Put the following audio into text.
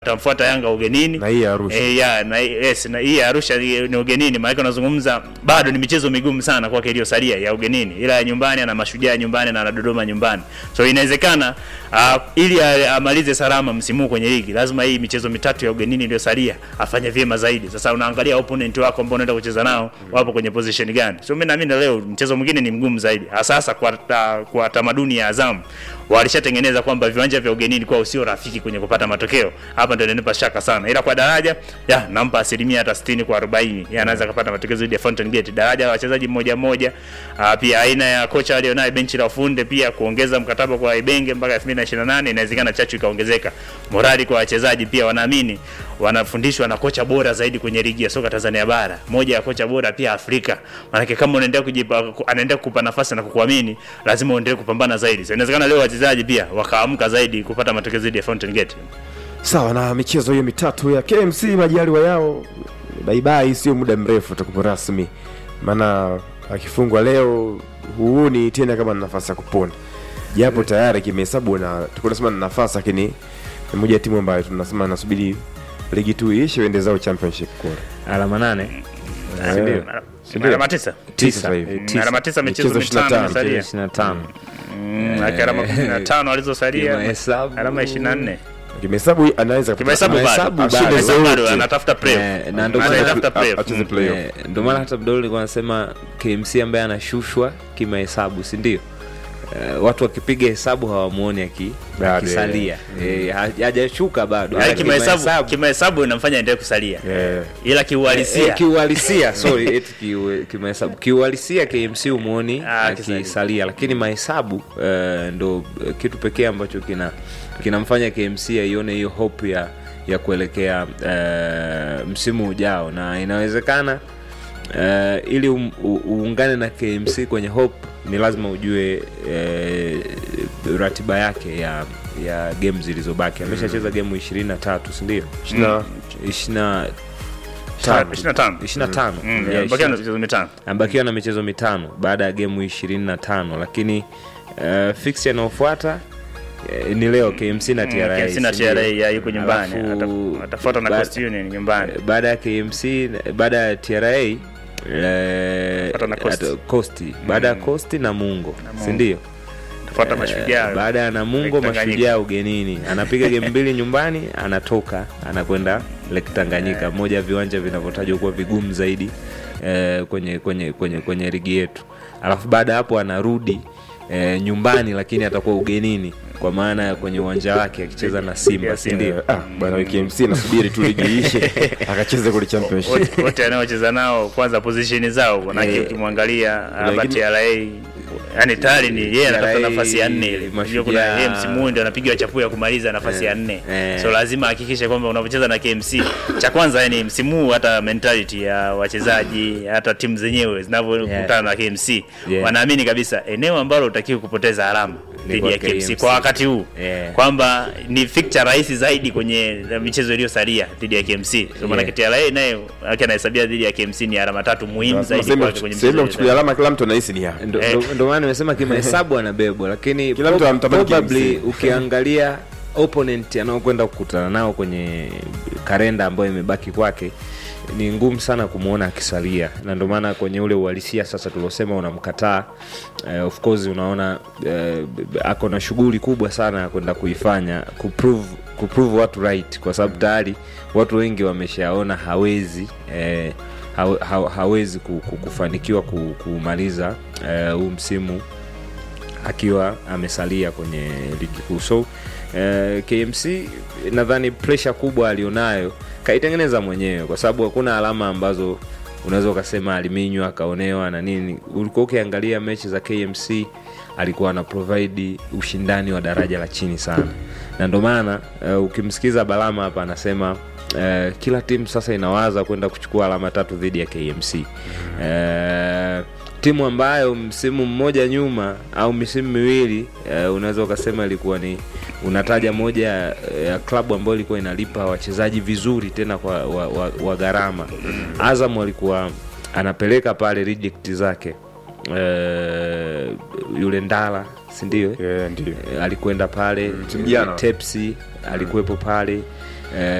tamfuata Yanga ugenini Na hii ya Arusha. Eh, ya, na, yes, na hii ya Arusha ni ni ugenini, maana unazungumza bado ni michezo migumu sana kwake iliyosalia ya ugenini, ila ya nyumbani ana Mashujaa nyumbani na ana Dodoma nyumbani, so inawezekana uh, ili a- amalize salama msimu huu kwenye ligi lazima hii michezo mitatu ya ugenini iliyosalia afanye vyema zaidi. Sasa unaangalia opponent wako ambao unaenda kucheza nao wapo kwenye position gani, so mimi naamini leo mchezo mwingine ni mgumu zaidi, hasa hasa kwa, ta, kwa tamaduni ya Azam walishatengeneza kwamba viwanja vya ugenini kwao sio rafiki kwenye kupata matokeo. Hapa ndio inanipa shaka sana, ila kwa daraja ya nampa asilimia hata 60 kwa 40 ya anaweza kupata matokeo zaidi ya Fountain Gate. Daraja la wachezaji mmoja mmoja, ah, pia aina ya kocha alionaye benchi la ufunde, pia kuongeza mkataba kwa Ibenge mpaka 2028 inawezekana chachu ikaongezeka. Morali kwa wachezaji pia wanaamini wanafundishwa na kocha bora zaidi kwenye ligi ya soka Tanzania bara, moja ya kocha bora pia Afrika. Maana kama unaendelea kujipa anaendelea kukupa nafasi na kukuamini, lazima uendelee kupambana zaidi. So inawezekana leo wachezaji pia wakaamka zaidi kupata matokeo zaidi ya Fountain Gate. Sawa na michezo hiyo mitatu ya KMC majaliwa yao baibai, sio muda mrefu utakuwa rasmi, maana akifungwa leo huuni tena kama na nafasi ya kupona, japo tayari kimehesabu na tulikuwa tunasema na nafasi, lakini ni moja ya timu ambayo tunasema nasubiri ligi tu iishe uende zao championship kule. alama nane Eh, Sindio? si ndio? Alama tisa. Tisa sasa hivi. Eh, Mm, tisa. Alama tisa michezo Michezo mitano 25. imesalia. ishirini na tano Mm, aki alama 15 alizosalia. Kimahesabu. Alama 24. Kimehesabu anaweza Kimahesabu Kimahesabu bado. bado. Kimahesabu bado Zote. anatafuta play. Eh, na ndio maana- Anatafuta play. acheze playoff. Eh, ndio maana hata Abdul alikuwa anasema KMC ambaye anashushwa kimahesabu si ndio? Eh, watu wakipiga hesabu hawamuoni aki- Bado, akisalia Eh, ha- hajashuka bado Yaani Ila kimahesabu kimahesabu inamfanya endelee kusalia. Eh, Ila Eh, kiuhalisia eh, kiuhalisia sorry eti kiu- kimahesabu kiuhalisia KMC umuoni Ah, akisalia lakini mahesabu eh, ndo eh, kitu pekee ambacho kina kinamfanya KMC aione hiyo hope ya ya kuelekea eh, msimu ujao na inawezekana eh, ili um, u, uungane na KMC kwenye hope ni lazima ujue eh, ratiba yake ya ya game zilizobaki ameshacheza gemu ishirini na tatu sindio shina- ishirina 25. 25 Mm, Yeah, bakia na 25. michezo mitano. amebakiwa na michezo mitano baada ya gemu 25 lakini uh, fix yanayofuata eh, ni leo KMC na TRA KMC na si ndio? TRA ya yuko nyumbani. Alafu, Ata- Atafuata na ba- Coast Union nyumbani. baada ya KMC baada ya TRA eh, Fuata na Coast. ata- Coast. baada ya Coast na Mungo Mungo. si ndio? Atafuata Mashujaa. baada ya Namungo Lake Tanganyika. Mashujaa ugenini, anapiga game mbili nyumbani, anatoka anakwenda Lake Tanganyika, moja ya viwanja vinavyotajwa kuwa vigumu zaidi eh, kwenye kwenye kwenye kwenye ligi yetu. Alafu baada ya hapo anarudi eh, nyumbani, lakini atakuwa ugenini kwa maana ya kwenye uwanja wake akicheza na Simba, Yes, si ndio? ah, bwana KMC nasubiri tu ligi iishe akacheze kule championship. wote wote anaocheza nao kwanza position zao manake Eh, ukimwangalia hapa wengine- TRA yani tayari ni yeye anatafuta TRA, nafasi ya nne ile Mashujaa. Unajua kuna yeye msimu huu ndio anapiga chapu ya kumaliza nafasi ya nne eh. so lazima ahakikishe kwamba unapocheza na KMC cha kwanza yani msimu huu hata mentality ya wachezaji hata timu zenyewe zinavyokutana na KMC Yeah. wanaamini kabisa eneo ambalo utakiwa kupoteza alama Ni dhidi kwa ya KMC KMC. kwa wakati huu Yeah. kwamba ni fixture rahisi zaidi kwenye michezo iliyosalia dhidi ya KMC so maana Yeah. TRA naye yake anahesabia dhidi ya KMC ni alama tatu muhimu zaidi Sehemu kwake kwenye sehemu ya michezo kuchukulia alama kila mtu anahisi ni hapa. Ndo- Eh. ndo- ndo maana nimesema kimahesabu anabebwa lakini Kila mtu anamtamani probably KMC. ukiangalia opponent anaokwenda kukutana nao kwenye karenda ambayo imebaki kwake ni ngumu sana kumwona akisalia na ndio maana kwenye ule uhalisia sasa tuliosema unamkataa eh, of course unaona eh, ako na shughuli kubwa sana ya kwenda kuifanya kuprove kuprove watu right kwa sababu tayari watu wengi wameshaona hawezi eh, hawe- ha, hawezi ku- ku- kufanikiwa ku- kumaliza eh, huu msimu akiwa amesalia kwenye ligi kuu so eh, KMC nadhani presha kubwa alionayo kaitengeneza mwenyewe kwa sababu hakuna alama ambazo unaweza ukasema aliminywa akaonewa na nini ulikuwa ukiangalia mechi za KMC alikuwa ana provide ushindani wa daraja la chini sana na ndio maana uh, ukimsikiza Balama hapa anasema uh, kila timu sasa inawaza kwenda kuchukua alama tatu dhidi ya KMC uh, timu ambayo msimu mmoja nyuma au misimu miwili uh, unaweza ukasema ilikuwa ni unataja moja ya, ya klabu ambayo ilikuwa inalipa wachezaji vizuri tena kwa wa, wa, wa gharama Azam walikuwa anapeleka pale reject zake uh, yule Ndala si ndio? Yeah, ndio. Eh, alikwenda pale msimu jana. Tepsi alikuwepo pale eh,